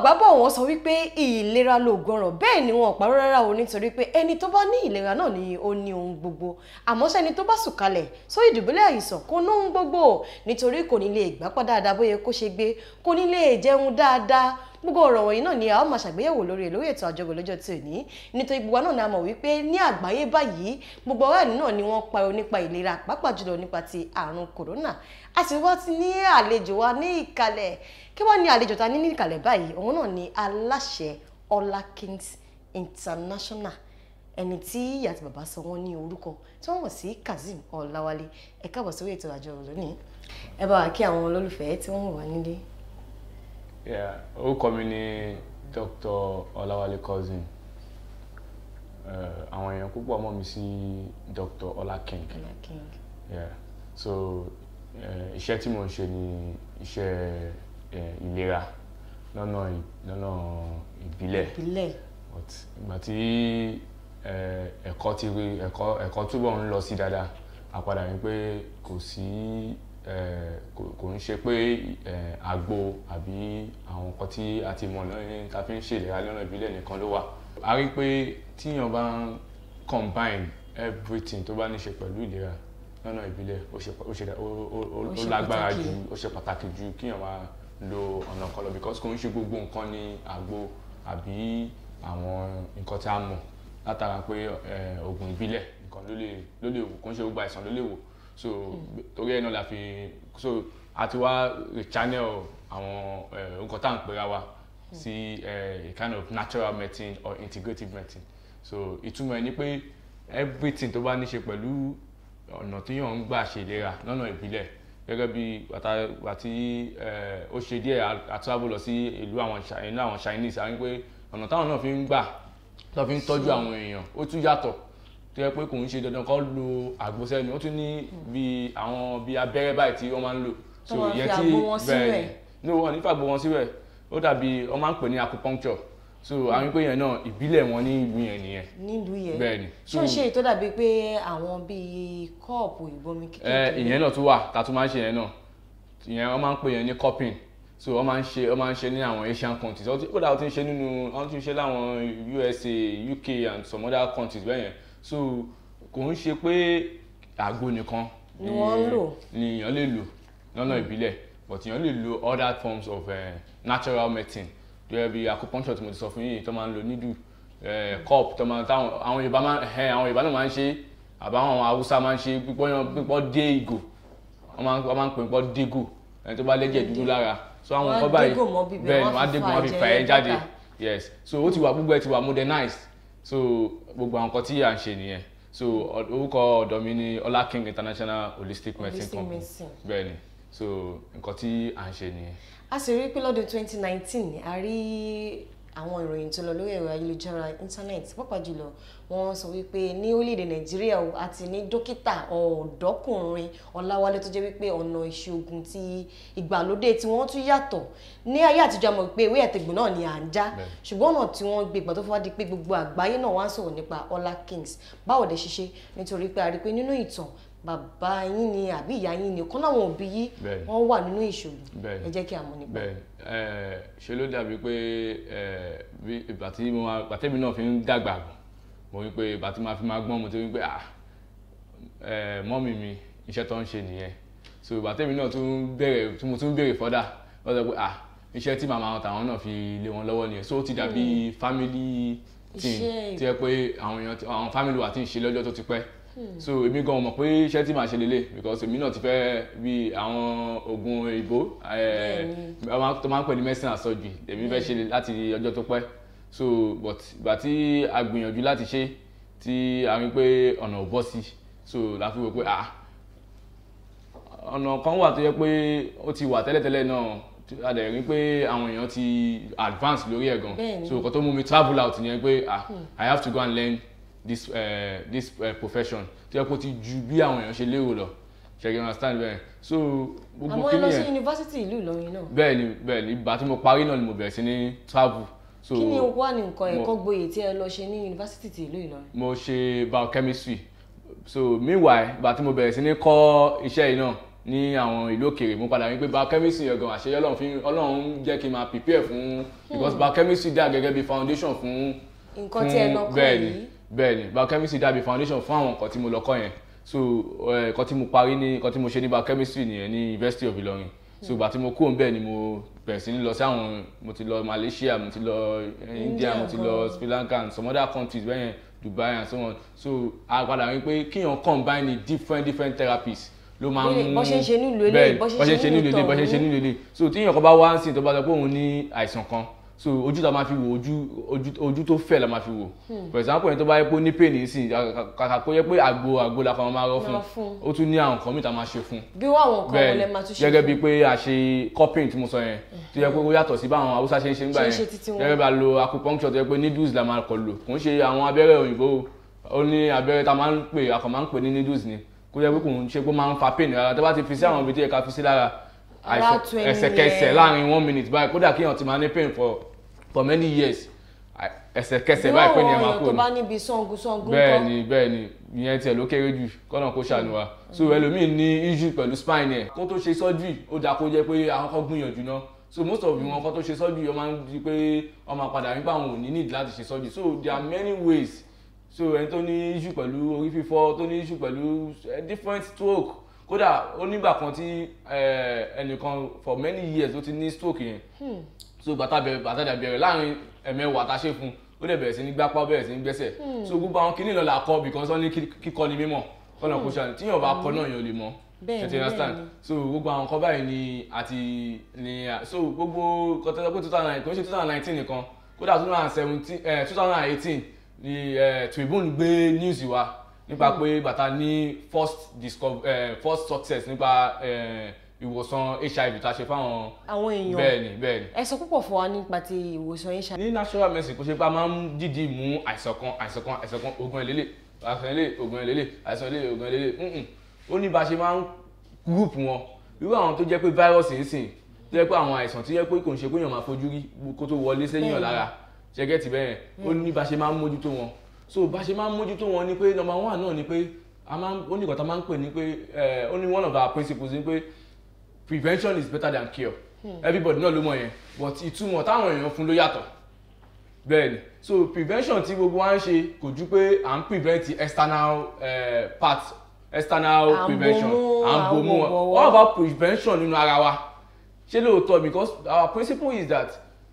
àgbà bọ̀ wọ́n sọ wípé ìlera lóògùn ọ̀rọ̀ bẹ́ẹ̀ ni wọn ò parọ́ rárá o nítorí pé ẹni tó bá ní ìlera náà ni ó ní ohun gbogbo àmọ́ sẹ́ni tó bá sùn kalẹ̀ sórí ìdùbúlẹ̀ àìsàn kò ní ohun gbogbo nítorí kò ní lè gbápá dáadáa bóyá kó ṣe gbé kò ní lè jẹun dáadáa gbogbo ọ̀rọ̀ wọ̀nyí náà ni a ó máa ṣàgbéyẹ̀wò lórí lórí ètò àjọgbò lọ́jọ́ tí ò ní nítorí gbogbo wa náà ni a mọ̀ wípé ní àgbáyé báyìí gbogbo ọ̀rẹ́ ẹ̀ní náà ni wọ́n pariwo nípa ìlera pàápàá jùlọ nípa ti àrùn kòrónà a sì wá ti ní àlejò wa ní ìkàlẹ̀ kí wọ́n ní àlejò ta ní ní ìkàlẹ̀ báyìí òun náà ni aláṣẹ Ọlá Kings International ẹni tí ìyá àti bàbá sọ wọn ní orúkọ tí wọ́n mọ̀ sí Kazeem Ọláwálé ẹ káàbọ̀ sórí ètò àjọgbò lónìí ẹ bá wa kí àwọn olólùfẹ́ tí wọ́n wà nílé Yeah, orúkọ mi ni Dr. Ọláwálé Cousin. Uh, àwọn èèyàn púpọ̀ mọ̀ mí sí Dr. Ọlá King. Ọlá King. Yeah. So uh, iṣẹ́ tí mo ń ṣe ni iṣẹ́ uh, ìlera lọ́nà ì- lọ́nà ìbílẹ̀. ìbílẹ̀ But ìgbà tí uh, ẹ̀kọ́ ti rí ẹ̀kọ́ ẹ̀kọ́ túbọ̀ ń lọ sí dáadáa a padà rí pé kò sí eh, kò kò ń ṣe pé eh, àgbo àbí àwọn nǹkan tí a ti mọ̀ lọ́yìn tá a fi ń ṣèlera lọ́nà ìbílẹ̀ nìkan ló wà. a rí pé tíyàn bá ń combine everything tó bá ní ṣe pẹ̀lú ìlera lọ́nà ìbílẹ̀ ó ṣe ó ṣe ó ó- ó Ó ó ṣe lágbára pàtàkì. ju ó ṣe pàtàkì ju kíyàn máa lo ọ̀nà kan lọ because kò ń ṣe gbogbo nǹkan ní àgbo àbí àwọn nǹkan tí a mọ̀ látara pé eh, oògùn ìbílẹ̀ nǹkan ló lè ló lè wò kò ń ṣe gbogbo àìsàn ló lè wò so torí ẹ̀ náà la fi so a ti wá channel àwọn eh, nǹkan tá à ń pera wa sí eh, a kind of natural medicine or integrative medicine so ìtumọ̀ ẹ̀ ni pé everything tó bá ní ṣe pẹ̀lú ọ̀nà tí yàn ń gbà ṣe ìlera lọ́nà ìbílẹ̀ gẹ́gẹ́ bí bàtà bàtí ó ṣe díẹ̀ a- a travel lọ sí ìlú àwọn Chi- ìlú àwọn Chinese a rí pé ọ̀nà táwọn náà fi ń gbà tó fi ń tọ́jú àwọn èèyàn ó tún yàtọ̀ tó yẹ pé kò ń ṣe dandan kó lo àgbo sẹ́nu ó tún ní bí àwọn bí abẹ́rẹ́ báyìí tí wọ́n máa ń lò Tó máa fi àgbo wọn sínú ẹ̀. ní wọn ní fàgbo wọn síbẹ̀ ó dàbí wọ́n máa ń pè ní acupuncture so a rí pé yẹn náà ìbílẹ̀ wọn ní ìlú yẹn nìyẹn nílùú yẹn bẹ́ẹ̀ ni ṣé ó ṣe ètò dàbí pé àwọn bíi kọ́ọ̀pù ìbomi ẹ kékeré ìyẹn náà tún wà tá a tún máa ń ṣe yẹn náà ìyẹn wọ́n máa ń pè yẹn ní cupping so wọ́n máa ń ṣe wọ́n máa ń ṣe ní àwọn Asian countries ó ti- ó dà ó ti ń ṣe nínú wọ́n ti ń ṣe láwọn USA UK and some other countries bẹ́ẹ̀ yẹn so kò ń ṣe pé àgbo nìkan Ni wọ́n ń lò. ni èèyàn lè lò lọ́nà ìbílẹ̀ but èèyàn lè lo other forms of uh, natural medicine tó yẹ bí acupuncture tí mo ti sọ fún yìí tó máa ń lo needle eh, cup tó máa táwọn àwọn Yorùbá máa ẹ àwọn Yorùbá náà máa ń ṣe àbáwọn àwọn Haúsá máa ń ṣe pípọ́ yan pípọ́ dé ìgò wọ́n máa ń wọ́n máa ń pè pípọ́ dégò ẹni tó bá lẹ́jẹ̀ dúdú lára so àwọn Wọ́n á nǹkan báyìí dégò mọ́ bíbẹ̀, bẹ́ẹ̀ ni wọ́n á wọ́n á fi dégò fa wọ́n á fi ẹ̀jẹ̀ fà ẹ́ yẹn jáde jáde. yes so ó ti wà gbogbo ẹ ti wà modernized so gbogbo àwọn nǹkan tí à ń ṣe nìyẹn so ọ- orúkọ ọ̀dọ̀ mi ni Ọlá King International Holistic Medicine Holistic Company Medicine. bẹ́ẹ̀ ni so nǹkan tí à ń ṣe nìyẹn. a sì rí i pé lọ́dún 2019 a rí àwọn ìròyìn tó lọ lórí ẹ̀rọ ayélujára internet pàápàá jùlọ wọ́n sọ wípé ní orílẹ̀-èdè nàìjíríà o àti ní dókítà ọ̀dọ́kùnrin ọláwálé tó jẹ́ wípé ọ̀nà ìṣègùn ti ìgbàlódé tí wọ́n tún yàtọ̀ ní ayé àtijọ́ àmọ́ pé ewé ẹ̀tẹ̀gbọ̀n náà ni à ń já Bẹ́ẹ̀. ṣùgbọ́n ọ̀nà tí wọ́n gbé ìgbà tó fi wá di pé gbogbo àgbáyé náà wá ń sọ̀rọ̀ nípa ọlá kings báwo lè ṣiṣẹ́ nítorí pé a rí i pé nínú ìtàn bàbá yín ni àbí ìyá yín ni ọ̀kan láwọn òbí yín Bẹ́ẹ̀. wọ́n wà nínú ìṣòro Bẹ́ẹ̀. ẹ jẹ́ kí a mọ̀ nípa bẹ́ẹ̀ ẹ ṣe ló dàbí pé ẹ bí ìgbà tí mo máa ìgbà tẹ́mi náà fi ń dàgbà bọ̀ mo rí pé ìgbà tí màá fi máa gbọ́n mo ti rí pé ah ẹ mọ́mì mi iṣẹ́ tó ń ṣe nìyẹn so ìgbà tẹ́mi náà tún bẹ̀rẹ̀ tí mo tún bẹ̀rẹ̀ fọ́dà wọ́n sọ pé ah iṣẹ́ tí màmá wọn tàwọn náà fi lé wọn lọ́wọ́ nìyẹn so ó ti dàbí family thing Iṣẹ́ tí ẹ pé àwọn èèyàn ti- àwọn family wa ti ń ṣe lọ́jọ́ tó ti pẹ́ so èmi gan mọ̀ pé iṣẹ́ tí màá ṣe lélẹ̀ because èmi náà ti fẹ́ bí àwọn oògùn òyìnbó eh, wọ́n máa- tó máa ń pè ní medicine and surgery èmi fẹ́ ṣe láti ọjọ́ tó pẹ́ so but ìgbà tí a gbìyànjú láti ṣe tí a rí pé ọ̀nà ò bọ́ sí so la fi wò pé ah ọ̀nà kan wà tó yẹ pé ó ti wà tẹ́lẹ̀tẹ́lẹ̀ náà tí a dẹ̀ rí pé àwọn èèyàn ti advance lórí ẹ̀ gan Bẹ́ẹ̀ni. so nǹkan tó mú mi travel out nìyẹn pé ah I have to go and learn this uh, this uh, profession tó yẹ kó ti ju bí àwọn èèyàn ṣe lérò lọ ṣe kí n understand bẹ́ẹ̀ so gbogbo àmọ́ ẹ kí lọ sí nìyẹn yunifásitì ìlú Ìlọrin náà bẹ́ẹ̀ ni bẹ́ẹ̀ ni ìgbà tí mo parí náà ni mo bẹ̀rẹ̀ sí ní travel so kí ni wà ní nǹkan mo- ẹ̀kọ́ gboyè tí ẹ lọ ṣe ní yunifásitì ti ìlú Ìlọrin mo ṣe biochemistry so meanwhile ìgbà tí mo bẹ̀rẹ̀ sí ní kọ́ iṣẹ́ yìí náà ní àwọn ìlú òkèèrè mo padà rí pé biochemistry yẹn gan àṣeyẹ ọlọ́run fi ọlọ́run jẹ́ kí n máa prepare fún because biochemistry dà gẹ́gẹ́ bí foundation fún nǹkan tí ẹ lọ kọ́ bẹ́ẹ̀ni yìí bẹ́ẹ̀ni biochemistry dàbí foundation fún àwọn nǹkan tí mo lọ kọ́ yẹn so eh, nǹkan tí mo parí ní nǹkan tí mo ṣe ní biochemistry nìyẹn ní University of Ilorin so ìgbà tí mo kúrò níbẹ̀ ni mo bẹ̀rẹ̀ sí ní lọ sí àwọn mo ti lọ Malaysia mo ti lọ eh, India mo ti lọ gan. Sri Lanka and some other countries bẹ́yẹn Dubai and so on so a padà rí pé kíyàn combine ní different different therapies ló máa ń Bí- mú bó ṣe ń ṣe nílùú eléyìí, bẹ́ẹ̀ni bó ṣe ń bó ṣe ń ṣe ṣe nílùú nílùú eléyìí bó ṣe ń ṣe tọ̀hún. nílùú eléyìí so tíyàn kan bá wá ń sìn tó bá sọ pé òun ní àìsàn kan so ojú tá a máa fi wò ojú ojú ojú tó fẹ̀ la máa fi wò for example ẹni tó bá yẹ pé ó ní pain nísìn kàkà kó yẹ pé àgbo àgbo la kan máa rọ fún Máa fún. ó tún ní àwọn nǹkan míì tá a máa ṣe fún bí wọ́n àwọn nǹkan bẹ́ẹ̀ wọlé máa tún ṣe gẹ́gẹ́ fún bíi pé a ṣe cupping tí mo sọ yẹn tó yẹ pé ó yàtọ̀ sí báwọn haúsá ṣe ń ṣe ń gbà Ṣe ń yẹn ṣe títí wọn. gẹ́gẹ́ bí a lo acupuncture tó yẹ pé needles la máa kọ lò kò ń ṣe àwọn abẹ́rẹ́ òyìnbó o. ó ní abẹ́rẹ́ tá a máa ń pè a kàn máa ń pè ní needles ni kó yẹ pé kò ń ṣe pé ó máa ń fa pain rárá tó bá ti fi sí àwọn ibi tí yẹ ká fi sí lára Ara àìsàn- tu ẹni ẹsẹ̀kẹsẹ̀ yẹn. láàrin one minute báyìí kódà kéèyàn ti máa ní pain for for many years à- ẹsẹ̀kẹsẹ̀ bí báyìí pé wọ́n ni ẹ àwọn máa èèyàn kúrò tó ní bá níbi sangun sangun bẹ́ẹ̀ kọ́ ni bẹ́ẹ̀ ni ìyẹn tiẹ̀ ló kéré jù kọ́nà kó ṣàánú wa so ẹlòmíì ní issue pẹ̀lú spine ẹ̀ kó tó ṣe surgery ó dáa kó jẹ́ pé àwọn kan gbìyànjú náà so most of wọn kan tó ṣe surgery wọ́n máa ń di pé wọ́n máa padà nípa àwọn ò ní need láti ṣe surgery so there are many ways so ẹni tó ní issue pẹ̀lú orí fífọ́ tó ní issue pẹ̀lú eh, different stroke kódà ó nígbà kan tí eh, ẹnìkan for many years ó ti ní stroke yẹn so bàtà bẹ̀rẹ̀ bàtà dà bẹ̀rẹ̀ láàrin ẹ̀mẹ́wàá tá a ṣe fún ó dẹ̀ bẹ̀rẹ̀ sí ní gbápá ó bẹ̀rẹ̀ sí ní gbẹ́sẹ̀ so gbogbo àwọn kìnìún lọ́la kọ́ because wọ́n ní kí- kíkọ́ ni mímọ̀ kọ́nà kó ṣàní tíyàn bá kọ́ náà yàn lè mọ̀ Bẹ́ẹ̀ni, ẹ ti understand bẹ́ẹ̀ni. so gbogbo àwọn kan báyìí ni àti ni à- so gbogbo kọ́tẹ́tẹ́ pé two thousand nine kò ń ṣe two thousand nineteen nìkan kódà two thousand seventeen two thousand eighteen ni eh, Tribune gbé news wa nípa pé bàtà ní first discover eh, first success nípa eh, ìwòsàn HIV tá a ṣe fáwọn àwọn èèyàn bẹ́ẹ̀ni bẹ́ẹ̀ni ẹ sọ púpọ̀ fún wa nípa ti ìwòsàn yín ṣá ní natural medicine kò ṣe pé a máa ń dìdí mú àìsàn kan àìsàn kan àìsàn kan oògùn ìlélẹ̀ àìsàn ilé oògùn ìlélẹ̀ àìsàn ilé oògùn ìlélẹ̀ nǹkan ó ní bá a ṣe máa ń group wọn irú àwọn tó jẹ́ pé virus ń sìn tó jẹ́ pé àwọn àìsàn tó jẹ́ pé kò ń ṣe pé èèyàn máa fojú rí kó tó wọlé sẹ́yìn Bẹ́ẹ̀ni. lára ṣẹ́gẹ́tì bẹ́ẹ̀ ó ní bá a ṣe máa ń mójútó wọn so bá a ṣe máa ń mójútó wọn ni pé number one náà ni pé a máa ń ó ní ìkọ̀tà máa ń pè ní pé eh, ó ní one of our principles ni pé prevention is better than cure everybody náà ló mọ̀ yẹn but ìtumọ̀ táwọn èèyàn fún ló yàtọ̀ bẹ́ẹ̀ni so prevention tí gbogbo wa ń ṣe kò ju pé à ń prevent external uh, part external À ń prevention bomú, à ń à ń bomú wọ̀wọ̀. what about prevention nínú ara wa ṣé lóòótọ́ because our principle is that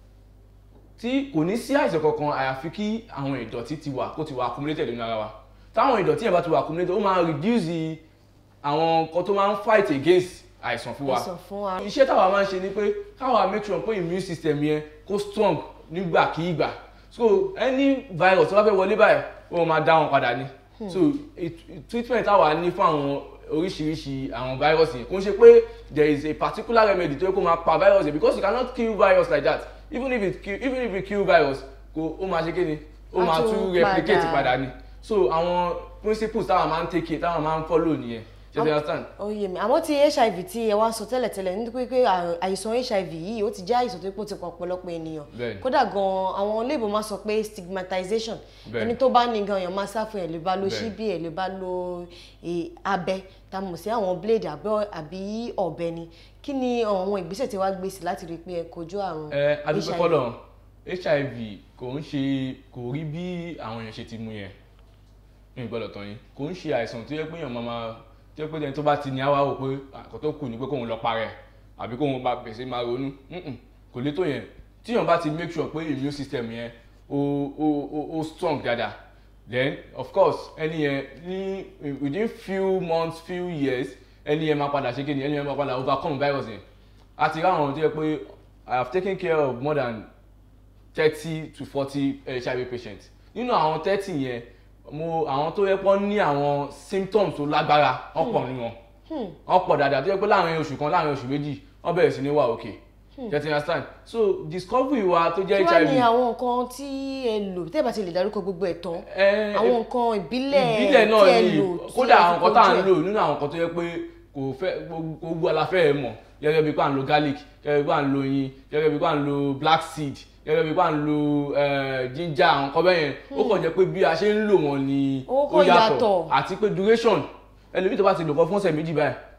tí kò ní sí àìsàn kankan àyàfi kí àwọn ìdọ̀tí ti wà kó ti wà accumulated nínú ara wa táwọn ìdọ̀tí yẹn bá ti wà accumulated ó máa reduce the- àwọn nǹkan tó máa ń fight against àìsàn fún wa ẹ̀sọ̀ fún wa iṣẹ́ táwa máa ń ṣe ni pé káwa make sure pé immune system yẹn kó strong nígbàkigbà so any virus tó bá fẹ́ wọlé báyìí ó máa dá wọn padà ni so it- it- treatment táwa ní fún àwọn oríṣiríṣi àwọn virus yẹn kò ń ṣe pé there is a particular remedy tó yẹ kó máa pa virus yẹn because you cannot kill virus like that even if it kill even if you kill virus kò ó máa ṣe kí ni ó Á máa tún tún replicate padà. padà ni so àwọn principles táwa máa ń take care táwa máa ń follow nìyẹn ṣe ti understand. ó yé mi àmọ́ ti hiv tí ẹ wá sọ tẹ́lẹ̀tẹ́lẹ̀ nítorí pé à- àìsàn hiv yìí ó ti jẹ́ àìsàn tó pọ̀ ti pọ̀ ọ̀pọ̀lọpọ̀ ènìyàn Bẹ́ẹ̀ni. kódà gan àwọn olóyìnbó máa sọ pé stigmatization Bẹ́ẹ̀ni. ẹni tó bá ní gan èèyàn máa sá fún ẹ̀ lè bá lo Bẹ́ẹ̀ni. ṣíbí ẹ̀ lè bá lo eh, abẹ tá a mọ̀ sí àwọn blade àbẹ́- àbí ọ̀bẹ ni kí ni àwọn ìgbésẹ̀ tí wàá gbé sí láti rí i pé ẹ kojú àrùn ẹ adúpẹ́ fọlọ́ hiv kò ń ṣe kò rí bí àwọn èèyàn ṣe ti mú yẹn ní ìgbọ́dọ̀ tán yín kò ń ṣe àìsàn tó yẹ pé èèyàn máa máa tó yẹ pé ẹni tó bá ti ní àwa wò pé àkọ́ tó kù ní pé kóun lọ parẹ́ àbí kóun bá bẹ̀sẹ̀ máa ronú Mm-mm, kò lè tó yẹn tí èèyàn bá ti make sure pé immune system yẹn ó ó ó ó strong dáadáa then of course ẹni yẹn ní within few months few years ẹni yẹn máa padà ṣe kéde ẹni yẹn máa padà overcome virus yẹn àti ráwọn tó yẹ pé I have taken care of more than thirty to forty HIV patients nínú àwọn thirty yẹn mo àwọn tó yẹ pé ní àwọn symptoms tó lágbára ọ̀pọ̀ nínú wọn ọ̀pọ̀ dáadáa tó yẹ pé láàrin oṣù kan láàrin oṣù méjì wọ́n bẹ̀rẹ̀ sí ní wà òkè you understand so discovery wa tó jẹ́ kí wàá ní HIV àwọn nǹkan tí ẹ lò tẹ́ ẹ bá ti lè dárúkọ gbogbo ẹ̀ tán ẹ, àwọn nǹkan ìbílẹ̀ ìbílẹ̀ tí náà ẹ ni lò tí kódà ẹ fi àwọn nǹkan tá à ń kojú ẹ̀. lò nínú àwọn nǹkan tó yẹ pé kò fẹ́ gbogbo aláfẹ́ ẹ̀ mọ̀ gẹ́gẹ́ bí pé à ń lo garlic gẹ́gẹ́ bí pé à ń lo oyin gẹ́gẹ́ bí pé à ń lo black seed gẹ́gẹ́ bí pé à ń lo eh, ginger àwọn nǹkan bẹ́yẹn ó kàn jẹ́ pé bí a ṣe ń lò wọ́n ni Ó kàn yàtọ̀. àti pé duration ẹlòmíì tó bá ti lò kọ́ fún ọ̀sẹ̀ méjì báyìí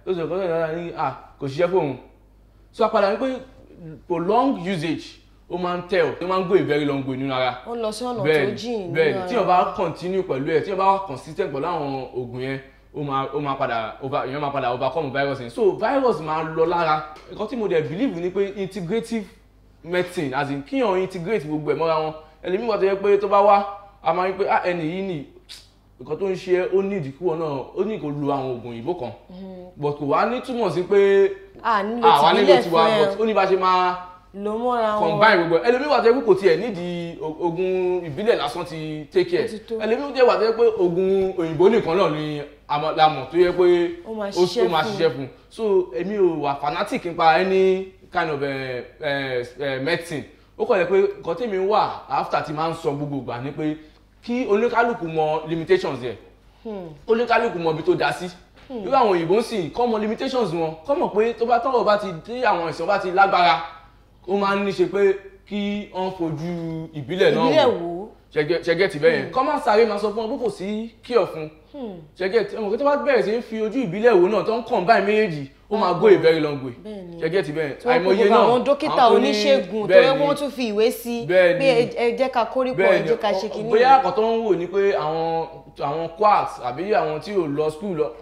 tó sọ nǹkan tó dára ní à kò ṣiṣẹ́ fóun so àpàdà ní pé prolonged usage ó máa ń tell ó máa ń go a very long way nínú ara ó lọ sí ọ̀nà tó bẹ́ẹ̀ni jìn bẹ́ẹ̀ni tí o bá continue pẹ̀lú ẹ̀ tí o bá wà consistent pẹ̀lú àwọn oògùn yẹn ó máa ó máa padà over èèyàn máa padà overcome virus yẹn so virus máa lọ lára nǹkan tí mo dẹ̀ believe ni pé integrative medicine as in kíyàn integrate gbogbo ẹ̀ mọ́ra wọn ẹlẹ́mìí wà tó yẹ pé tó bá wá a máa ń pé ah ẹni yìí ni nǹkan tó ń ṣe ẹ́ ó ní ìdíkúwọ̀ náà ó ní kó lo àwọn oògùn òyìnbó kan but kò wá ní túmọ̀ sí pé à nílò àwa nílò tìbílẹ̀ tiwa fún ẹ but ó ní bá ṣe máa lò mọ́ra wọn combine gbogbo ẹ ẹlòmíì wà tó yẹ pé kò tiẹ̀ nídìí o- oògùn ìbílẹ̀ lásán ti take care Ó ti tó. ẹlòmíì jẹ́ wà tó yẹ pé oògùn òyìnbó nìkan náà ni àmọ́- la mọ̀ tó yẹ pé Ó máa ó ṣiṣẹ́ ó máa fún. ṣiṣẹ́ fún so èmi ò wà fanatic nípa any kind of eh, eh, eh, medicine ó kọ̀ yẹ pé nǹkan tèmi wà after ti máa ń sọ gbogbo ìgbà ni pé kí oníkálukú mọ limitations yẹ oníkálukú mọ ibi tó dá sí irú àwọn òyìnbó ń sìn kọ́ mọ limitations wọn kọ́ mọ̀ pé tó bá tọ́wọ́ bá ti dé àwọn ìsàn bá ti lágbára ó máa ń ní ṣe pé kí wọ́n fojú ìbílẹ̀ náà ìbílẹ̀ wò wò ó ṣẹgẹ ti bẹ́yẹn kọ́ máa sáré máa sọ fún ọ pé kò sí kíọ̀ fún ṣẹgẹ tí ọmọ kí tó bá bẹ̀rẹ̀ sí í fi ojú ìbílẹ̀ wò náà tó ń combine méjèèjì ó máa go a very long way Bẹ́ẹ̀ni. ṣẹgẹ ti bẹ́yẹn tí wọ́n pe gbogbo àwọn dókítà àwọn tó ní- oníṣègùn tó yẹ bẹ́ẹ̀ni, wọ́n tún fi ìwé sí Bẹ́ẹ̀ni. pé ẹ- ẹ jẹ́ ká kórìpọ̀ ẹ bẹ́ẹ̀ni jẹ́ ká ṣe kìíní bóyá àkọ́ tó ń wò ni pé àwọn àwọn quacks àbí àwọn tí ò lọ school lọ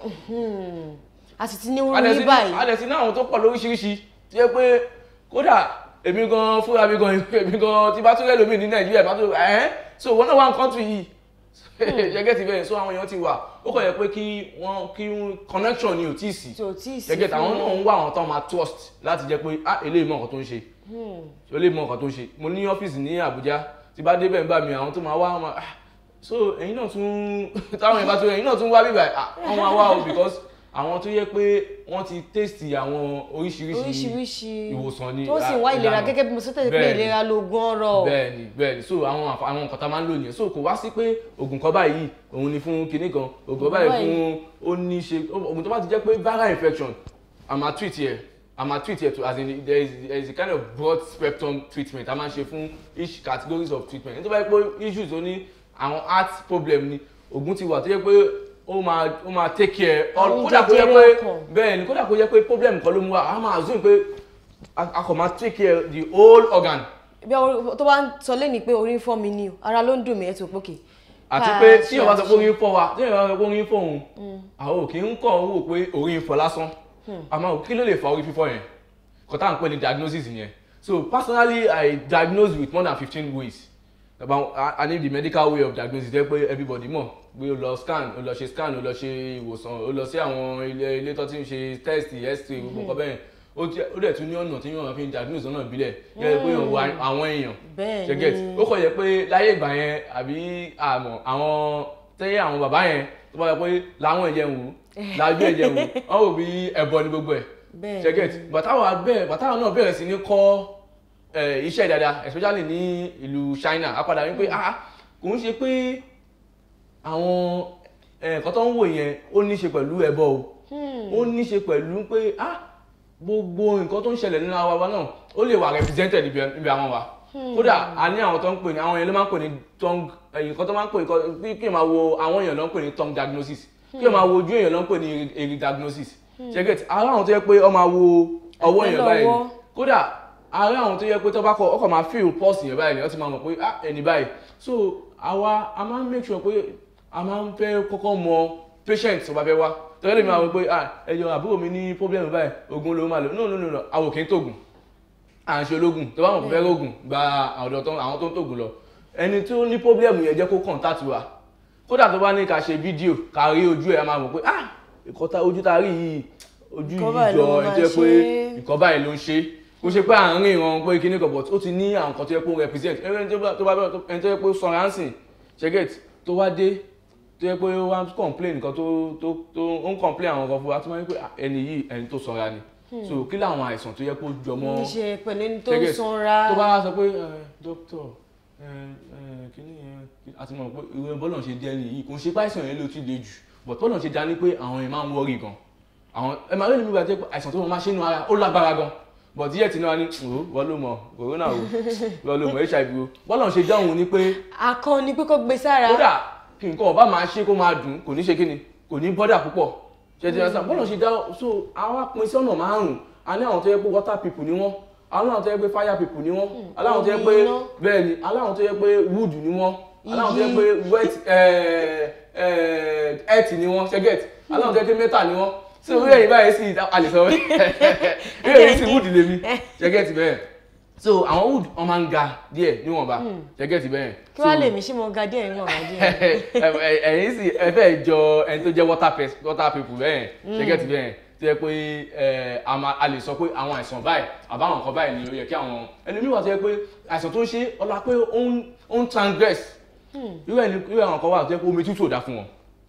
a sì ti ní wọn ní báyìí adẹ̀sí náà àwọn tó pọ̀ lóríṣiríṣi tí yẹ pé kódà èmi gan fúnra mi gan èmi gan tí bá tún rẹ́ lómi ní nàìjíríà bá tún ẹ̀ so wọn náà wà ní country yìí gẹ́gẹ́ ti bẹ́ẹ̀ so àwọn èèyàn ti wà ó kọ̀ yẹ pé kí wọ́n kí wọ́n- connection ni ò tí ì sí tí ò tí ì sí gẹ́gẹ́ tàwọn fún náà ń wá àwọn tó máa trust láti jẹ́ pé ah eléyìí mọ nǹkan tó ń ṣe eléyìí mọ nǹkan tó ń ṣe mo ní ọ́fíìsì ní Àbújá tí bá débẹ̀ ń bá mi àwọn tó máa wá wọn máa ah so ẹ̀yin náà tún táwọn yẹn bá tó ẹ̀yin náà tún wá bíbà ah wọ́n máa wá o because àwọn tó yẹ pé wọ́n ti taste àwọn oríṣiríṣi oríṣiríṣi ìwòsàn ni tó sì ń wá ìlera ìlànà. gẹ́gẹ́ bí mo sọ tẹ́lẹ̀ pé Bẹ́ẹ̀ni. ìlera lóògùn ọrọ̀ bẹ́ẹ̀ni bẹ́ẹ̀ni so àwọn àǹfà- àwọn nǹkan tá a máa ń lò nìyẹn so kò wá sí pé oògùn kan báyìí òun ni fún kinní kan oògùn kan báyìí fún ó ní ṣe oògùn tó bá ti jẹ́ pé viral infection a máa treat yẹ a máa treat yẹ to as in there is there is a kind of broad spectrum treatment a máa ń ṣe fún each categories of treatment nítorí pé issues ó ní àwọn heart problem ni oògùn ti wà tó yẹ pé ó máa ó máa take care all Àrùn kódà kó yẹ jẹjẹrẹ pé ọkàn. bẹ́ẹ̀ ni kódà kó yẹ pé problem kan ló mú wa a máa assume pé a a kò máa take care the whole organ bí ọ- tó bá ń sọ lẹ́ni pé orí ń fọ́ mi ni o ara ló ń dùn mí ẹ̀ tó pókè àti Ká pé ṣe tí ìyọ̀bá sọ pé àṣe. orí ń fọ́ wa tí ìyọ̀bá sọ pé orí ń fọ́ òun àwọn ò kì í kọ́ owó pé orí ń fọ́ lásán àmọ́ kí ló lè fa orí fífọ́ yẹn kò tá à ń pè ní diagnosis yẹn so personally I diagnose with more than fifteen ways about I, I need the medical way of diagnosis jẹ́ pé everybody mọ̀ pé o lọ scan o lọ ṣe scan o lọ ṣe ìwòsàn o lọ sí àwọn ilé ilé tó ti ń ṣe test x-ray gbogbo nǹkan bẹ́ẹ̀ ó jẹ́- ó dẹ̀ tún ní ọ̀nà tí yóò fi ń diagnose lọ́nà ìbílẹ̀ yẹ pé òun wá àwọn èèyàn Bẹ́ẹ̀ ṣe get ni. ó kọ̀ yẹ pé láyé ìgbà yẹn àbí àmọ́ àwọn tẹ́yẹ àwọn bàbá yẹn tó bá yẹ pé láwọn ẹ̀jẹ̀ wù lájú ẹ̀jẹ̀ wù wọ́n wò bí ẹ̀bọ ni gbogbo ẹ̀ Bẹ́ẹ̀ ṣe get bàtàwọn abẹ́ bàtàwọn náà bẹ̀rẹ̀ sí ní kọ́ eh, iṣẹ́ dáadáa especially ní ìlú China a padà wípé ah kò ń ṣe pé àwọn eh, nǹkan tó ń wò yẹn ó ní ṣe pẹ̀lú ẹbọ o ó ní ṣe pẹ̀lú pé ah gbogbo nǹkan tó ń ṣẹlẹ̀ nínú ara wa náà ó lè wà represented níbi níbi àwọn wa kódà a ní àwọn tó ń pè ní àwọn yẹn ló máa ń pè ní tongue eh, nǹkan tó máa ń pè ní kí kí n máa wo àwọn èèyàn ló ń pè ní tongue diagnosis kí n máa wo ojú èèyàn ló ń pè ní eri diagnosis ṣe get ara àwọn tó yẹ pé ọ máa wo ọwọ́ èèyàn Àtẹ́lẹwọ́. báyìí kódà ara àwọn tó yẹ pé tó bá kọ ọkọ̀ máa feel pulse yẹn báyìí ni wọ́n ti máa mọ̀ pé ah ẹni báyìí so àwa a máa ń make sure pé a máa ń fẹ́ kọ́kọ́ mọ patient tó bá fẹ́ wá tọ́lẹ́ mi máa wọ pé ah ẹjọ́ àbúrò mi ní problem báyìí oògùn ló máa lò no no no no àwọn kì í tògùn à ń ṣe ológun tó bá wọn fẹ́ rògùn gba ọ̀dọ̀ tó àwọn tó ń tògùn lọ ẹni tó ní problem yẹn jẹ́ kó contact wa kódà tó bá ní ká ṣe fídíò ká rí ojú ẹ̀ a máa mọ̀ pé ah ìkọta ojú tá a rí yìí ojú Nǹkan yìí báyìí jọ ló ẹni máa tó yẹ pé ṣe. nǹkan báyìí ló ń ṣe kó ṣe pé àárín ìran pé kíní kan but ó ti ní àwọn nǹkan tó yẹ pé ó represent ẹni tó bá tó bá bẹ̀rẹ̀ ẹni tó yẹ pé ó sanra ń sìn ṣẹ́gẹ̀t tó wá dé tó yẹ pé ó wá ń complain nǹkan tó tó tó ó ń complain àwọn nǹkan fún wa tó máa ń pè ẹni yìí ẹni tó sanra ni so kí làwọn àìsàn tó yẹ pé ó jọmọ́ ní ṣe pẹ̀lú ẹni tó ń Ṣẹ́gẹ̀t, sanra tó bá sọ pé dókítà kíní yẹn àti mọ̀ pé ìwé bọ́lọ̀ ṣe jẹ́ ni yìí kò ń ṣe páìsàn yẹn ló ti le jù but bọ́lọ̀ ṣe dání pé àwọn yẹn máa ń wọ́rì gan àwọn ẹ máa rí níbi ìgbà tí àìsàn tó máa ṣe nínú ara ó lágbára gan but díẹ̀ tí náà ní o wọ́n ló mọ̀ corona o wọ́n ló mọ̀ hiv o bọ́lọ̀ ṣe dáhùn ni pé akọni pé kó gbé sára kódà kí nǹkan ọba máa ṣe kó máa dùn kò ní ṣe kíni kò ní bọ́dà púpọ̀ ṣètì ẹ̀sán bọ́lá ṣe dá so àwa pín sí ọ̀nà márùn-ún a ní àwọn tó yẹ pé water people ni wọ́n aláwọn tó yẹ pé fire people ni wọ́n aláwọn tó yẹ pé omi iná. bẹ́ẹ̀ ni aláwọn tó yẹ pé wood ni wọ́n aláwọn tó yẹ Igi. pé wet eh, eh, earth ni wọ́n ṣẹ́gẹ̀t aláwọn tó yẹ pé metal ni wọ́n sí orí ẹ̀yìn báyìí sí àlèsọ orí ẹ̀yìn sí wood lèmi ṣẹ́gẹ̀t bẹ́ẹ̀ so àwọn wood wọ́n máa ń ga díẹ̀ níwọ̀nba ṣẹ́gẹ̀t bẹ́ẹ̀ kí wàá lè mí ṣé mo ga díẹ̀ níwọ̀n ga díẹ̀. ẹ̀yin sì ẹ fẹ́ jọ ẹni tó jẹ́ water pest water people bẹ́ẹ̀ ṣẹ́gẹ̀tì bẹ́ẹ̀ tó yẹ pé ẹ, a máa- a lè sọ pé àwọn àìsàn báyìí àbáwọn nǹkan báyìí ni ó yẹ kí àwọn ẹlòmíì wà tó yẹ pé àìsàn tó ń ṣe ọlá pé ó ń ó ń transgress irú ẹni irú àwọn kan wà tó yẹ pé omi tútù ò dá fún wọn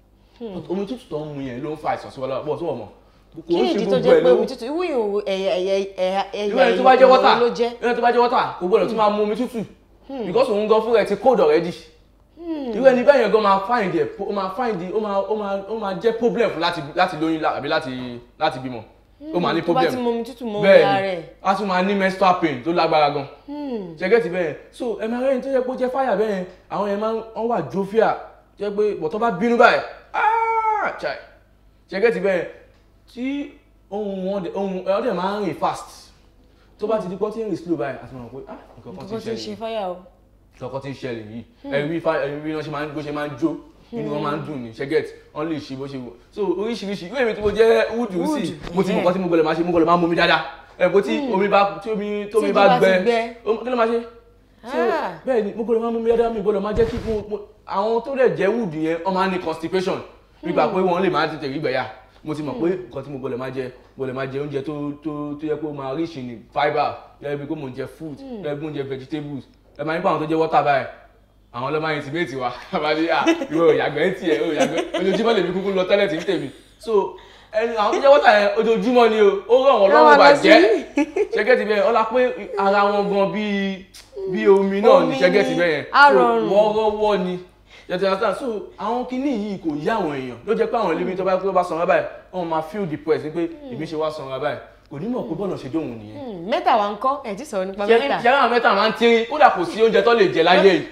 omi tútù tó ń mu yẹn ló ń fa àìsàn sí wọn lọ́wọ́ bọ̀ tó wọ̀ mọ́ kò kí ń ni ṣe ìdí tó gbogbo jẹ́ ẹ̀ pé ló omi tútù ìwú ìhòòhò ẹ̀yà ẹ̀yà ẹ̀yà irú ẹni tó bá jẹ́ ìhòòhò water ló jẹ́. irú ẹni tó bá jẹ́ water kò gbọ́dọ̀ tún máa mu omi tútù because òun gan fúnra ẹ̀ ti cold already irú ẹni bẹ́ẹ̀ yẹn gan máa find ẹ̀ ó máa find ó máa ó máa ó máa jẹ́ problem fún láti láti lóyún lá- àbí láti láti bímọ ó máa ní tó bá problem ti mu omi tútù mọ́ omi bẹ́ẹ̀ ara ni rẹ̀. a tún máa ní menstrual pain tó lágbára gan ṣẹ́gẹ́tì bẹ́ẹ̀ so ẹ máa rẹ́yìn tó yẹ kó jẹ́ fire bẹ́ẹ̀ àwọn yẹn máa ń wọ́n wà jovial jẹ́ pé bọ̀tọ́ bá bínú báyìí ah chai ṣẹ́gẹ́tì bẹ́ẹ̀ tí ohun wọn dẹ̀ ohun ẹ̀ ọ́ dẹ̀ máa ń rìn fast tó bá ti di pọ́ tí ń rìn slow báyìí àti mọ̀ pé ah nǹkan kan nǹkan ti tó ń ṣẹlẹ̀ ṣe fáyà o. kọ̀ọ̀kan tí ń ṣẹlẹ̀ yìí ẹ̀rí fa ẹ̀rí wọn ṣe máa ń bó ṣe máa ń jó inú wọn máa ń dùn ní ṣẹ́gẹ̀t wọn lè ṣe bó ṣe wò so oríṣiríṣi ìwé mi tí mo jẹ́ wúdù sí Wood, mo ti mọ̀ yeah. nǹkan tí mo gbọ́dọ̀ máa ṣe mo gbọ́dọ̀ máa mú mi dáadáa ẹ̀ bó tí omi bá tí omi tómi Tí bá ojú bá ti gbẹ gbẹ. ó- kí ló máa ṣe So, Ah. bẹ́ẹ̀ ni mo gbọ́dọ̀ máa mú mi dáadáa mi gbọ́dọ̀ máa jẹ́ kí mo- mo- àwọn tó dẹ̀ jẹ́ wúdù yẹn wọ́n máa ní constipation nígbà pé wọ́n lè máa tètè rí gbẹ̀yà mo ti mọ̀ pé nǹkan tí mo gbọ́dọ̀ máa jẹ gbọ́dọ̀ máa jẹ oúnjẹ tó tó tó yẹ kó máa rich in fibre yẹ bí kó mo jẹ fruit yẹ bí mo jẹ vegetables ẹ máa nípa àwọn tó jẹ water báyìí àwọn ọlọ́mọ yẹn ti méjì wa àbájá à ìwé òyàgbẹ́ ń tiẹ̀ òyàgbẹ́ ojoojúmọ́ lèmi kúkú lọ tẹ́lẹ̀ tí ń tèmi so ẹni àwọn tó jẹ́ water yẹn ojoojúmọ́ ni o ó rọ̀ wọ́n lọ́rùn Rán wa lọ bàjẹ́ sí. ṣẹ́gẹ́tì bẹ́ẹ̀ ọlá pé ara wọn gan bíi bíi omi náà ní Omi ṣẹ́gẹ́tì ni, bẹ́ẹ̀ á So, rọrùn. wọ́ọ́rọ́wọ́ ni yẹtí understand so àwọn kinní yìí kò yí àwọn èèyàn ló jẹ́ pé àwọn ẹlẹ́mìí tó bá tó bá sanra báyìí wọ́n máa feel depressed pé èmi ṣe wá sanra báyìí kò ní mọ̀ pé bọ́ọ̀nà ṣe dóhùn nìyẹn Hmm, mẹ́ta wa ń kọ́ ẹ̀ tí sọ̀rọ̀ nípa mẹ́ta. ṣe àwọn mẹ́ta máa ń tírín kódà kò sí oúnjẹ tó lè jẹ láyé yìí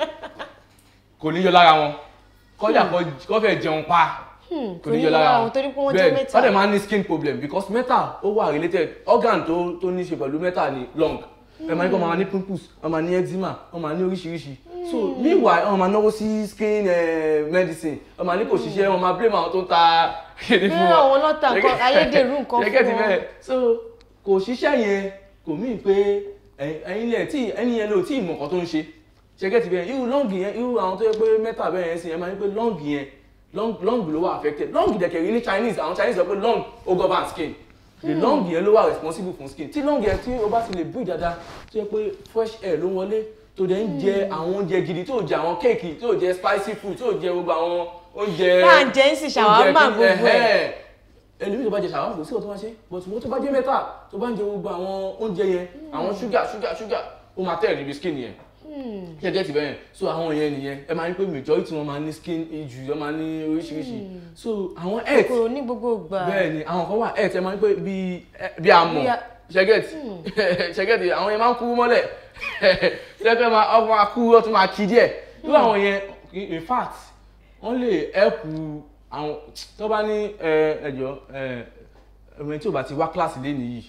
kò ní yọ lára wọn kódà kó fẹ́ jẹun pa Hmm, kò ní yọ lára wọn torí pé wọ́n jẹ́ Bẹ́ẹ̀ni, mẹ́ta. wọ́n dẹ̀ máa ń ní skin problem because metal ó wà related organ tó tó ní ṣe pẹ̀lú metal ní lung ẹ máa ní kó máa ní pimples wọ́n máa ní eczema wọ́n máa ní oríṣiríṣi so meanwhile wọ́n máa náwó sí skin eh, medicine wọ́n máa ní kò ṣiṣẹ́ wọ́n máa blame àwọn tó ń ta kìnìún fún Bí wọn àwọn lọ́tà nǹkan ayédèrú nǹkan fún Ṣẹ́gẹ́ ti wọn. bẹ́ẹ̀ so kò ṣiṣẹ́ yẹn kò mí pé ẹ̀yin lẹ̀ tí ẹni yẹn lò tí ìmọ̀ kan tó ń ṣe ṣẹ́gẹ́ ti bẹ́ẹ̀ irú lọ́ǹgì yẹn irú àwọn tó yẹ pé mẹ́ta bẹ́ẹ̀ yẹn sì yẹn máa ń pé lọ́ǹgì yẹn lung lung ló wà affected lung dẹ̀kẹ̀rí ní Chinese àwọn Chinese sọ pé lung ó govern skin the lung yẹn ló wà responsible fún skin tí lung yẹn tí o bá ti lè breathe dáadáa tó yẹ pé fresh air ló wọlé tó dẹ̀ ń jẹ àwọn oúnjẹ gidi tó jẹ àwọn kéèkì tó jẹ spicy food tó jẹ gbogbo àwọn oúnjẹ Tá à ń jẹ ń sì ṣàwámà oúnjẹ kí- gbogbo ẹ̀. ẹ̀hẹ́ ẹlòmíì tó bá jẹ ṣàwọn kò sí ọtún wá ṣe but wọ́n tó bá jẹ mẹ́ta tó bá ń jẹ gbogbo àwọn oúnjẹ yẹn àwọn ṣúgà ṣúgà ṣúgà ó máa tẹ̀ níbi skin yẹn ṣe jẹ́ ti bẹ́ẹ̀ so àwọn yẹn nìyẹn ẹ máa ń pè majority wọn máa ní skin issue wọn máa ní oríṣiríṣi so àwọn health kòkòrò ní gbogbo ìgbà. bẹ́ẹ̀ ni àwọn kan wà health ẹ máa ń pè bí bí amọ̀ Bí a- ṣẹ́gẹ̀tì ṣẹ́gẹ̀tì àwọn yẹn máa ń kú mọ́lẹ̀ ṣẹ́gẹ̀tì máa ọkọ̀ máa kú ọtún máa kí díẹ̀ irú àwọn yẹn in fact wọ́n lè help àwọn tó bá ní ẹ, ẹjọ́ ẹ, ẹni tí ò bá ti wá kíláàsì lẹ́nu yìí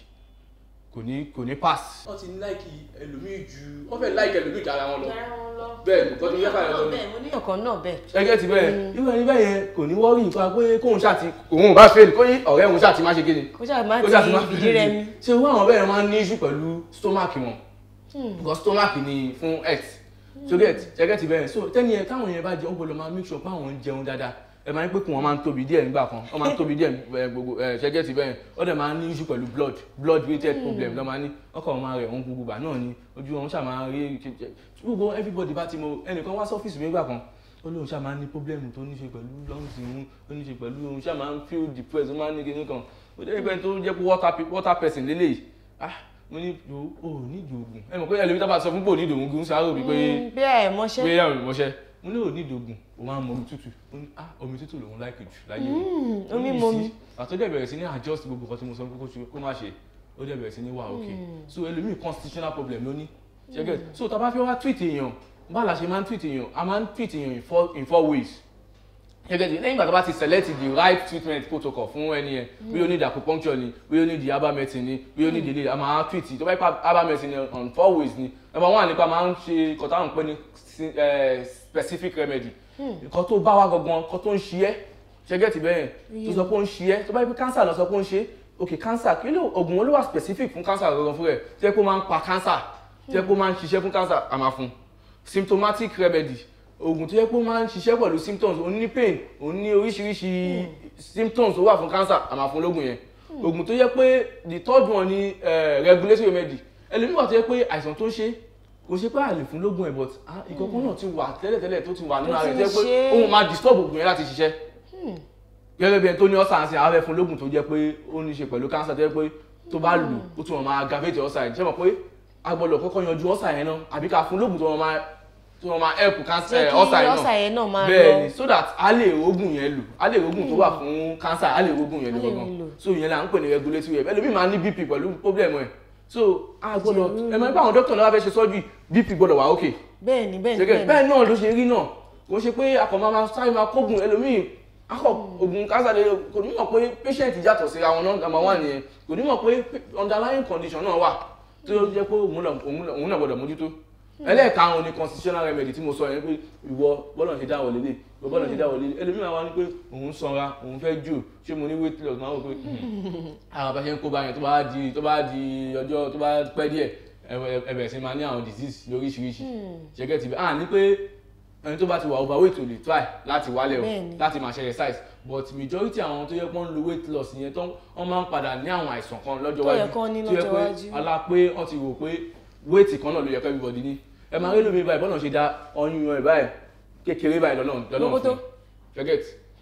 kò ní kò ní pass. wọ́n ti ní láìkì ẹlòmíì ju wọ́n fẹ́ láìkì ẹlòmíì dára wọn lọ bẹ́ẹ̀ ni kọ́tún yẹ́fà ẹ̀rọ lọ mo ní ọ̀kan náà bẹ́ẹ̀. ẹgẹ́ ti bẹ́ẹ̀ irú ẹni bẹ́ẹ̀ yẹn kò ní wọ́rí nǹkan pé kóun ṣáàtì òun ò bá fail kó yí ọ̀rẹ́ òun ṣáàtì má ṣe kíni kó ṣáà má kó ṣáàtì má ti fìdí rẹ mi. ṣe irú àwọn bẹ́ẹ̀ máa ń ní issue pẹ̀lú stomach wọn because stomach ni fún health so get ṣẹgẹ́ ti bẹ́ẹ̀ so tẹ́ni yẹn táwọn yẹn bá jẹ ó gbọ́dọ̀ máa make sure pé àwọn ń jẹun dáadáa ẹ máa ń pé kún wọn máa ń tóbi díẹ̀ nígbà kan wọ́n máa ń tóbi díẹ̀ ẹ, gbogbo ẹ, ṣẹgẹ́ ti bẹ́ẹ̀ ó dẹ̀ máa ń ní issue pẹ̀lú blood blood related problem lọ́ máa ní ọkọ̀ wọn máa rẹ̀ wọ́n gbogbo gbà náà ni ojú wọn ṣáà máa rí gbogbo everybody bá ti mọ ẹnìkan wá sọ́fíìsì mi nígbà kan ó lóun ṣáà máa ń ní problem tó ní ṣe pẹ̀lú lungs òun ó ní ṣe pẹ̀lú òun ṣáà máa ń feel depressed ó máa ń ní kinní kan ó jẹ́ pé tó jẹ́ pé water pe- water person lélẹ́yìí ah mo ní jo o ò ní ìdògùn ẹ mọ̀ pé ẹlòmíì tá bá sọ fún pò ní ìdògùn gún sáré òbí pé Mm, bí ẹ mọṣẹ́. pé yàrá ìmọ̀ṣẹ́ mo ní ò ní ìdògùn o máa ń mu omi tútù ó ní ah omi tútù lòun láìpẹ́ jù láyé Mm, Ó ní omi momi. ìsí. àtọ́jọ́ bẹ̀rẹ̀ sí ní adjust gbogbo nǹkan tí mo sọ pé kó ṣe- kó má ṣe ó dẹ̀ bẹ̀rẹ̀ sí ní wà okay so ẹlòmíì constitutional problem ló ní ṣẹ́gẹ̀ so tá a bá fẹ́ wá tweet èèyàn báwo la ṣe máa ń tweet èèyàn a máa ń tweet èèyàn in four in four ways gẹ́gẹ́ bí lẹ́yìn ìgbà tó bá ti select the right treatment protocol fún ẹni yẹn bí ó ní the acupuncture ni bí ó ní the herbal medicine ni bí ó ní the ilé a máa treat tó bá yẹ pa herbal medicine ni on four ways ni number one nípa máa ń ṣe nǹkan táwọn ń pè ní si- eh, specific remedy nǹkan tó bá wá gangan nǹkan tó ń ṣe ẹ́ ṣẹ́gẹ́tì bẹ́ẹ̀ tó sọ pé ó ń ṣe ẹ́ tó bá yẹ pé cancer lọ sọ pé ó ń ṣe é ok cancer kí ló oògùn olówó specific fún cancer gangan fún rẹ̀ tí ẹ pé ó máa ń pa cancer tí ẹ pé ó máa ń ṣiṣẹ́ fún cancer a máa fún symptomatic remedy oògùn tó yẹ pé ó máa ń ṣiṣẹ́ pẹ̀lú symptoms òun ní pain òun ní oríṣiríṣi symptoms tó wà fún cancer a máa fún lóògùn yẹn oògùn tó yẹ pé the third one ni eh, regulatory remedy ẹlòmíì wà tó yẹ pé àìsàn tó ń ṣe kò ṣe pé a lè fún lóògùn ẹ̀ but ah, ìkọ̀kọ̀ náà ti wà tẹ́lẹ̀tẹ́lẹ̀ tó ti wà nínú Tó ara ti rẹ̀ tó yẹ pé ń ṣe é. òun máa disturb oògùn yẹn láti ṣiṣẹ́ gẹ́gẹ́ bí ẹni tó ní ọ̀sà àti àwọn ẹ̀fún lóògùn tó jẹ́ pé ó ní í ṣe pẹ̀lú cancer tó jẹ́ pé tó bá lù ó tún wọn máa aggravate ọ̀sà yẹn ṣé mọ̀ pé a gbọ́dọ̀ kọ́kọ́ yanjú ọ̀sà yẹn náà àbí ká fún lóògùn tó wọn máa tó wọn máa help cancer Jẹ́ kí ọ̀sà yẹn ọ̀sà yẹn náà máa bẹ́ẹ̀ lọ. ni so that a lè rógùn yẹn lò a lè rógùn tó wà fún cancer a lè rógùn yẹn lò A lè gangan lò. so ìyẹn là ń pè ní regulatory help ẹlòmíì máa ní bp pẹ̀lú problem ẹ̀ so a gbọ́dọ̀ ẹ mọ̀ nípa àwọn dókítà náà wá fẹ́ ṣe surgery bp gbọ́dọ̀ wà okay bẹ́ẹ̀ ni bẹ́ẹ̀ ni ṣẹ́gẹ́ bẹ́ẹ̀ ni bẹ́ẹ̀ náà ló ṣe rí náà kò ṣe pé akọ̀ máa sáré máa kógun ẹlòmíì akọ̀ ogun cancer lè kò ní mọ̀ pé patient yàtọ̀ síra wọn náà number one nìyẹn kò ní mọ̀ pé underlying condition náà wà tó jẹ́ pé òun náà- òun náà òun náà gbọ́dọ̀ mójútó ẹlẹ́ẹ̀karùn-ún ni constitutional remedy tí mo sọ yẹn pé ìwọ bọ́lọ̀ ṣe dáwọ̀ lélẹ̀ ìwọ bọ́lọ̀ ṣe dáwọ̀ lélẹ̀ ẹlòmíì wá ní pé òun sanra òun fẹ́ jù ṣé mo ní weight loss máa wò pé àwọn abáṣe ń kó bá yẹn tó bá di tó bá di ọjọ́ tó bá pẹ́ díẹ̀ ẹ- ẹ bẹ̀rẹ̀ sí máa ní àwọn disease lóríṣiríṣi ṣẹ́gẹ́ ti bẹ́ẹ̀ à ní pé ẹni tó bá ti wà overweight ò lè try láti wálẹ̀ o Bẹ́ẹ̀ni. láti máa ṣe exercise but majority àwọn tó yẹ pé wọ́n ń lo weight loss yẹn tó wọ́n máa ń padà ní àwọn àìsàn kan lọ́jọ́ Tó yẹ wájú kán ní tó yẹ lọ́jọ́ pé wájú. ọlá pé wọ́n ti rò pé weight kan náà ló yẹ kó everybody ní ẹ máa rí lómi báyìí bọ́nà ṣe dá ọyún ẹ̀ báyìí kékeré báyìí lọ́nà lọ́nà Roboto. fún forget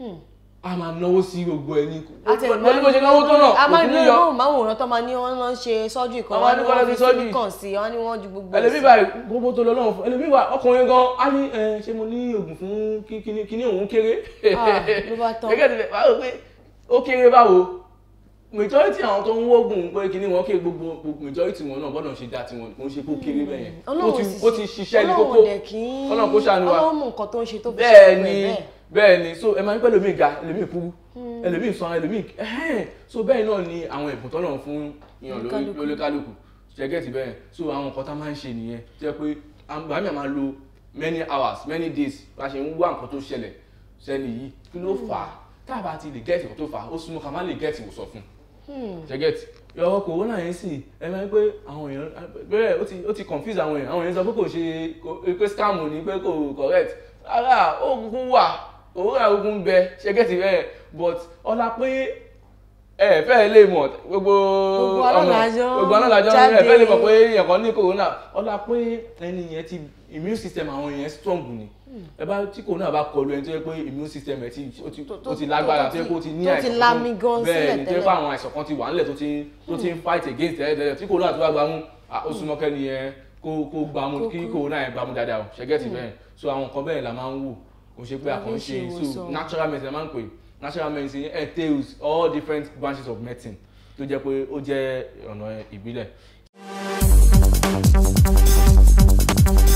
a máa náwó sí gbogbo ẹni àti ẹ̀ pẹ̀lú bó ṣe náwó tó náà a máa kò ní ní yọ lóhùn máwòrán tó máa ní wọn lọ ṣe sọ́jú kan Àwọn wọn ní adúgbò lọ wọn fi fi surgery. sílíkàn sí wọn ní wọn ju gbogbo ẹ̀ ẹlẹ́bí sí. báyìí gbogbo tó lọ lọ́wọ́ fún ẹlẹ́bí báyìí ọkùnrin gan á ní ẹ ṣé mo ní oògùn fún kí- kíní kíní òun kéré Ah, ló bá tán. gẹ́gẹ́ tí báwo pé ó kéré báwo majority àwọn tó ń wógùn pé kíní wọn kéré gbogbo gbogbo majority wọn náà gbọ́dọ̀ ṣe dá tiwọn kò ń ṣe kó kéré bẹ́ẹ̀ yẹn ó Ọlọ́run ti sì ó ti ṣiṣẹ́ ní Ọlọ́run kókó dẹ̀ kí í- Ọlọ́run kó ṣàánú wa Ọlọ́run mú nǹkan tó ń ṣe tó fi bẹ́ẹ̀ ṣe ni bẹ́ẹ̀ bẹ́ẹ̀ ni so ẹ máa ń pẹ́ lómi ga ẹlòmíì kúrú ẹlòmíì sanra ẹlòmíì ẹ̀hẹ́n so bẹ́ẹ̀ náà ni àwọn ẹ̀bùn tọ́nà fún yàn lórí Oníkálukú. lórí kálukú ṣẹ́gẹ́tì bẹ́ẹ̀ so àwọn nǹkan tá a máa ń ṣe nìyẹn tó yẹ pé àgbà mi máa lo many hours many days bá a ṣe ń wá nǹkan tó ṣẹlẹ̀ sẹ́ni yìí kí ló fà á tá a bá ti lè gẹ́ẹ̀tì nǹkan tó fà á ó súnmọ́ ká má lè gẹ́ẹ̀tì ìwòsàn fún ṣẹ́gẹ́tì ọ̀rọ̀ kòrónà yẹn sì ẹ máa ń pé àwọn èèyàn bẹ́ẹ̀ ó ti ó ti confuse àwọn èèyàn àwọn èèyàn sọ pé kò ṣe kò- pé scam ni pé kò correct rárá ó kúkú wà òwúrọ̀ ogun bẹ ṣẹ́gẹ́tì bẹ́ẹ̀ but ọlá pé ẹ fẹ́ lè mọ̀ gbogbo Gbogbo alálàájọ́ gbogbo alálàájọ́ jáde. ẹ fẹ́ lè mọ̀ pé èèyàn kan ní corona ọlá pé ẹni yẹn ti immune system àwọn èèyàn strong ni ẹ bá tí corona bá kọlu ẹni tó yẹ pé immune system ẹ ti ó ti ó ti lágbára tó yẹ pé ó ti ní tó ti àìsàn lami gan bẹ́ẹ̀ ni sílẹ̀ tó yẹ pé tẹ́lẹ̀. àwọn àìsàn kan ti wà nílẹ̀ tó ti tó ti ń fight against tẹ́lẹ̀ tẹ́lẹ̀ tí corona tó bá gbámú ah, ó súnmọ́ kẹ́ni yẹn kó kó gbámú kí corona yẹn gbámú dáadáa o ṣẹ́gẹ́tì bẹ́ẹ̀ so àwọn nǹkan bẹ́ẹ̀ la máa ń wò kò ṣe pé La àkàn fi ṣe ń ṣe so ìwòsàn. natural medicine la máa ń pè natural medicine entails all different branches of medicine tó jẹ́ pé ó jẹ́ ọ̀nà ìbílẹ̀